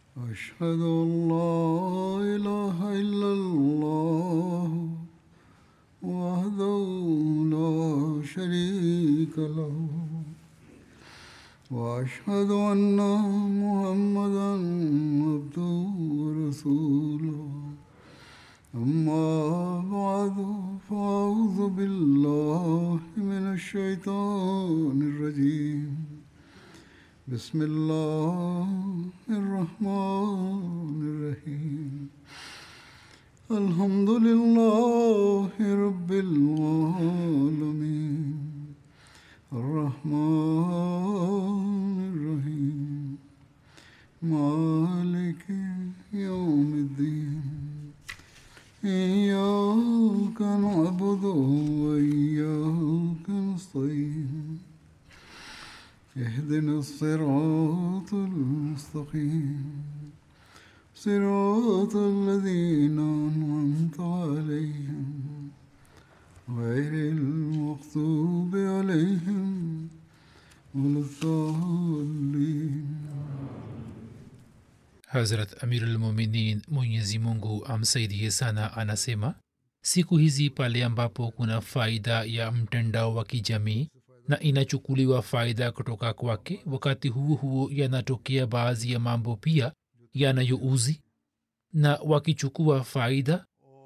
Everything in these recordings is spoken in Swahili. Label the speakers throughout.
Speaker 1: أشهد أن لا إله إلا الله وحده لا شريك له وأشهد أن محمدا عبده ورسوله أما بعد فأعوذ بالله من الشيطان الرجيم بسم الله الرحمن الرحيم الحمد لله رب العالمين الرحمن الرحيم مالك يوم الدين إياك نعبد وإياك نستعين اهدنا الصراط المستقيم صراط الذين أنعمت عليهم غير المغضوب عليهم ولا الضالين
Speaker 2: hazrat amirulmuminin mwenyezi mungu amsaidie sana anasema siku hizi pale ambapo kuna faida ya mtandao wa kijamii na inachukuliwa faida kutoka kwake wakati huo huo yanatokea baadhi ya mambo pia yanayouzi na wakichukua faida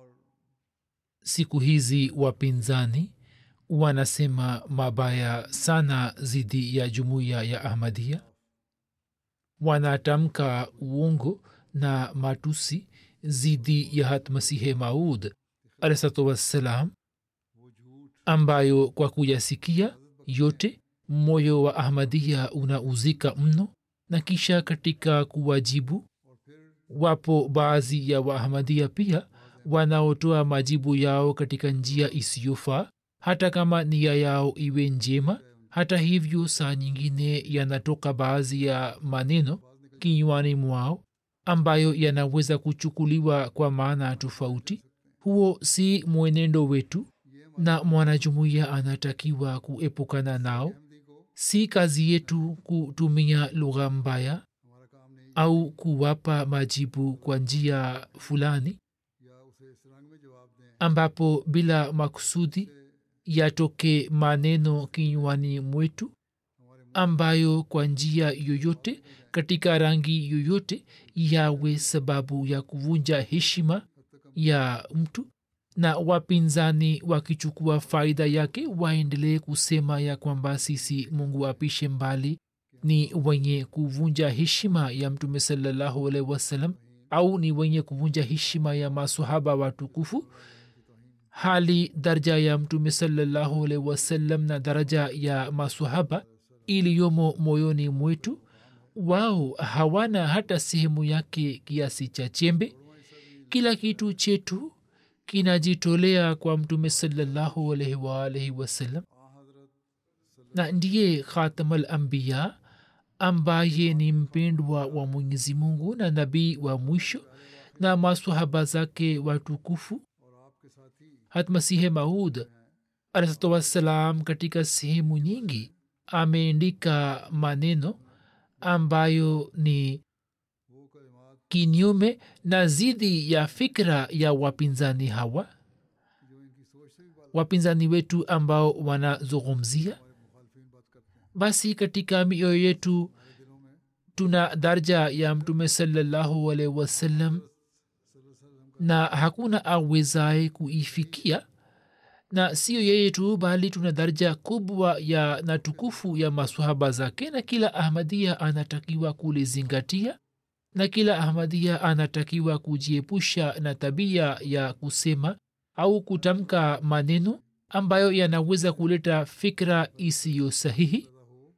Speaker 2: siku hizi wapinzani wanasema mabaya sana dhidi ya jumuiya ya ahmadia wanatamka uongo na matusi dhidi ya hatmasihe maud alahsatu wassalam ambayo kwa kuyasikia yote moyo wa ahmadia unauzika mno na kisha katika kuwajibu wapo baadhi ya waahmadia pia wanaotoa majibu yao katika njia isiyofaa hata kama nia yao iwe njema hata hivyo saa nyingine yanatoka baadhi ya maneno kinywani mwao ambayo yanaweza kuchukuliwa kwa maana tofauti huo si mwenendo wetu na mwanajumuiya anatakiwa kuepukana nao si kazi yetu kutumia lugha mbaya au kuwapa majibu kwa njia fulani ambapo bila makusudi yatoke maneno kinywani mwetu ambayo kwa njia yoyote katika rangi yoyote yawe sababu ya kuvunja heshima ya mtu na wapinzani wakichukua faida yake waendelee kusema ya kwamba sisi mungu apishe mbali ni wenye kuvunja heshima ya mtume salallahu alaihi wasallam au ni wenye kuvunja heshima ya masahaba watukufu hali daraja ya mtume salallahu alaihi wasallam na daraja ya masahaba iliyomo moyoni mwetu wao hawana hata sehemu yake kiasi cha chembe kila kitu chetu kinajitolea kwa mtume salallahu alaihi waalaihi wasallam na ndiye khatamal ambiya ambaye ni mpendwa wa mwenyezi mungu na nabii wa mwisho na masahaba zake watukufu hatmasihe maud alahsatu wassalam katika sehemu nyingi ameandika maneno ambayo ni kinyume na zidi ya fikra ya wapinzani hawa wapinzani wetu ambao wanazungumzia basi katika mioyo yetu tuna darja ya mtume salallahu alaihi wasallam na hakuna awezaye kuifikia na siyo yeye tu bali tuna daraja kubwa ya na tukufu ya masahaba zake na kila ahmadia anatakiwa kulizingatia na kila ahmadia anatakiwa kujiepusha na tabia ya kusema au kutamka maneno ambayo yanaweza kuleta fikra isiyo sahihi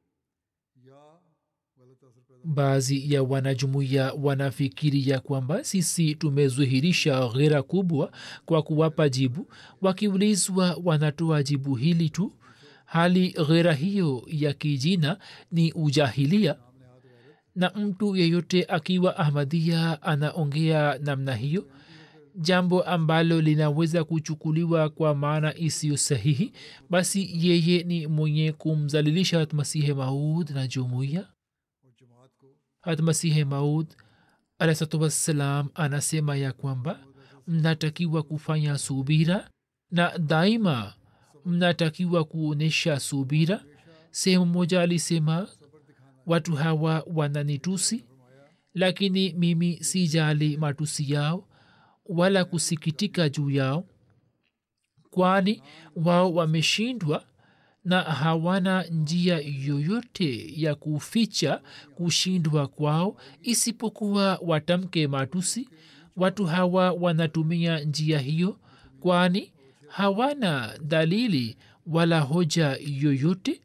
Speaker 2: baadhi ya wanajumuiya wanafikiria kwamba sisi tumezuhirisha ghera kubwa kwa kuwapa jibu wakiulizwa wanatoa jibu hili tu hali ghera hiyo ya kijina ni ujahilia na mtu yeyote akiwa ahmadia anaongea namna hiyo jambo ambalo linaweza kuchukuliwa kwa maana isiyo sahihi basi yeye ni mwenye kumzalilisha masihe maud na jumuiya hat masihe maud alahsatu wassalam anasema ya kwamba mnatakiwa kufanya subira na daima mnatakiwa kuonyesha subira sehemu moja alisema watu hawa wananitusi lakini mimi sijali matusi yao wala kusikitika juu yao kwani wao wameshindwa na hawana njia yoyote ya kuficha kushindwa kwao isipokuwa watamke matusi watu hawa wanatumia njia hiyo kwani hawana dalili wala hoja yoyote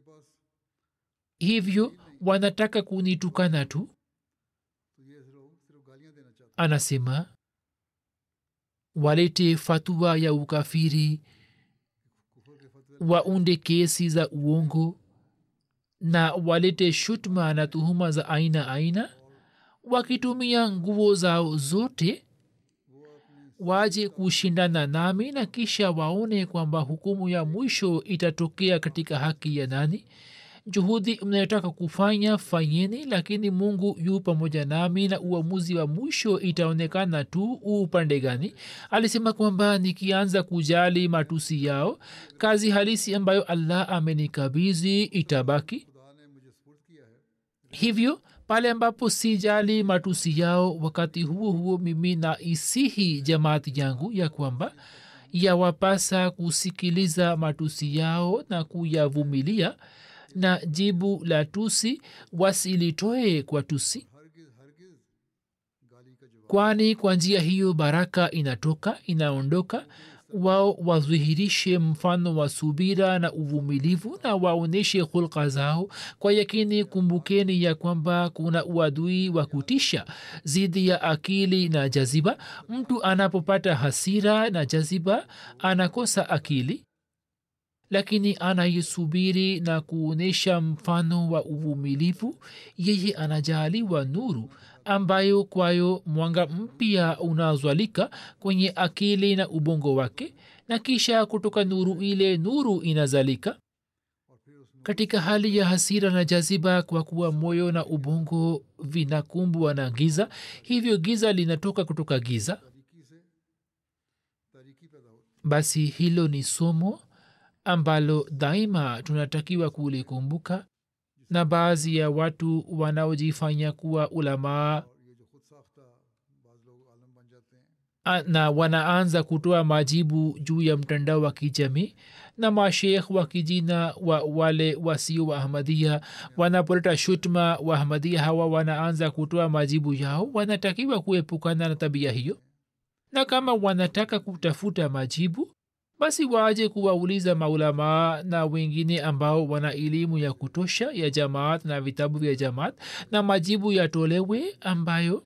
Speaker 2: hivyo wanataka kunitukana tu anasema walete fatua ya ukafiri waunde kesi za uongo na walete shutma na tuhuma za aina aina wakitumia nguo zao zote waje kushindana nami na kisha waone kwamba hukumu ya mwisho itatokea katika haki ya nani juhudi mnayotaka kufanya fanyeni lakini mungu yu pamoja nami na uamuzi wa mwisho itaonekana tu upande gani alisema kwamba nikianza kujali matusi yao kazi halisi ambayo allah amenikabizi itabaki hivyo pale ambapo sijali matusi yao wakati huo huo mimi na isihi jamaati yangu ya kwamba yawapasa kusikiliza matusi yao na kuyavumilia na jibu la tusi wasilitoe kwa tusi kwani kwa njia hiyo baraka inatoka inaondoka wao wadhihirishe mfano wa subira na uvumilivu na waonyeshe hulka zao kwa yakini kumbukeni ya kwamba kuna uadui wa kutisha zidi ya akili na jaziba mtu anapopata hasira na jaziba anakosa akili lakini anayesubiri na kuonyesha mfano wa uvumilivu yeye anajaaliwa nuru ambayo kwayo mwanga mpya unazwalika kwenye akili na ubongo wake na kisha kutoka nuru ile nuru inazalika katika hali ya hasira na jaziba kwa kuwa moyo na ubongo vinakumbwa na giza hivyo giza linatoka kutoka giza basi hilo ni somo ambalo daima tunatakiwa kulikumbuka na baadhi ya watu wanaojifanya kuwa ulamaa na wanaanza kutoa majibu juu ya mtandao wa kijamii na mashekh wa kijina wa wale wasio wa ahmadia wanapoleta shutma wa ahmadia hawa wanaanza kutoa majibu yao wanatakiwa kuepukana na tabia hiyo na kama wanataka kutafuta majibu basi waje kuwauliza maulamaa na wengine ambao wana elimu ya kutosha ya jamaat na vitabu vya jamaat na majibu yatolewe ambayo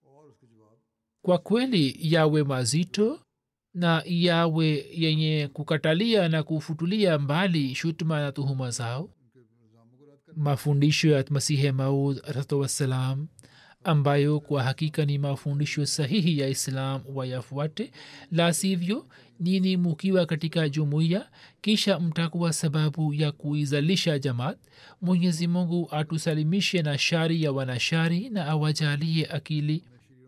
Speaker 2: kwa kweli yawe mazito na yawe yenye kukatalia na kufutulia mbali shutma na tuhuma zao mafundisho ya masihe maud alahatu wassalam ambayo kwa hakika ni mafundisho sahihi ya islam wayafuate la sivyo nini mukiwa katika jumuiya kisha mtakuwa sababu ya kuizalisha jamaat mwenyezi mungu atusalimishe na shari ya wanashari na awajalie akili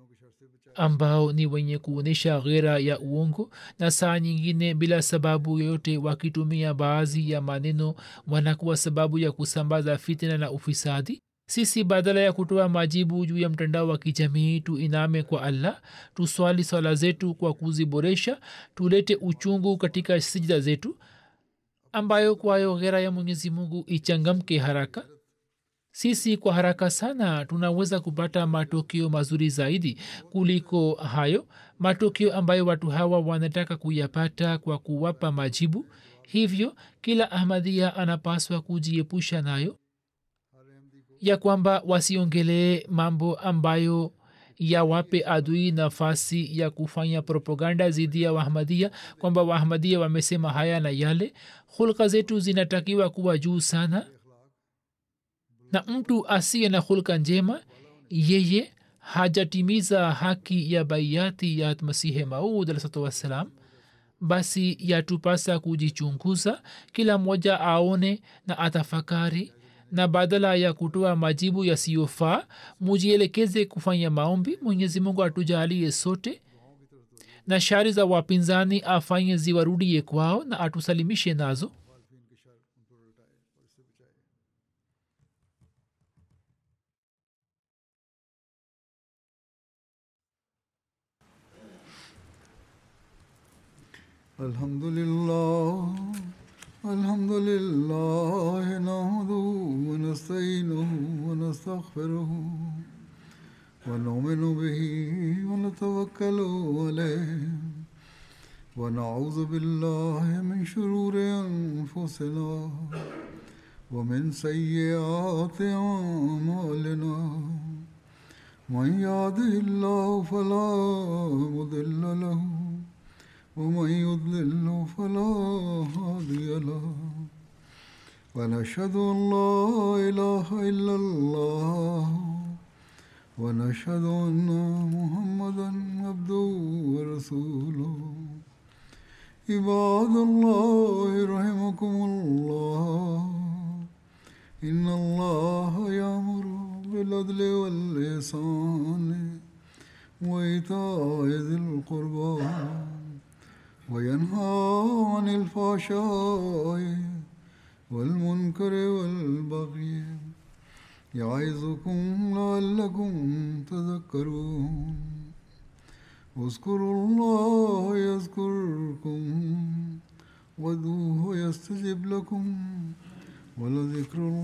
Speaker 2: ambao ni wenye kuonyesha ghera ya uongo na saa nyingine bila sababu yoyote wakitumia baadhi ya maneno wanakuwa sababu ya kusambaza fitna na ufisadi sisi badala ya kutoa majibu juu ya mtandao wa kijamii tuiname kwa allah tuswali swala zetu kwa kuziboresha tulete uchungu katika sijida zetu ambayo kwayo ghera ya mwenyezi mungu ichangamke haraka sisi kwa haraka sana tunaweza kupata matokeo mazuri zaidi kuliko hayo matokeo ambayo watu hawa wanataka kuyapata kwa kuwapa majibu hivyo kila ahmadhia anapaswa kujiepusha nayo ya kwamba wasiongelee mambo ambayo yawape adui nafasi ya kufanya propaganda zidi ya wahmadia kwamba wahmadia wamesema haya na yale hulka zetu zinatakiwa kuwa juu sana na mtu asiye na hulka njema yeye hajatimiza haki ya baiati ya masihe maud alahsatu wassalam basi yatupasa kujichunguza kila mmoja aone na atafakari na badala ya kutoa majibu yasiyofaa mujielekeze kufanya maombi mwenyezi mungu atujalie sote na shari za wapinzani afanye ziwarudie kwao na atusalimishe nazo
Speaker 1: الحمد لله الحمد لله نحمده ونستعينه ونستغفره ونؤمن به ونتوكل عليه ونعوذ بالله من شرور انفسنا ومن سيئات اعمالنا من يهده الله فلا مضل له ومن يضلل فلا هادي له ونشهد ان لا اله الا الله ونشهد ان محمدا عبده ورسوله عباد الله رحمكم الله ان الله يامر بالعدل والاحسان وايتاء ذي القربى وينهى عن الفحشاء والمنكر والبغي يعظكم لعلكم تذكرون اذكروا الله يذكركم وادعوه يستجب لكم ولذكر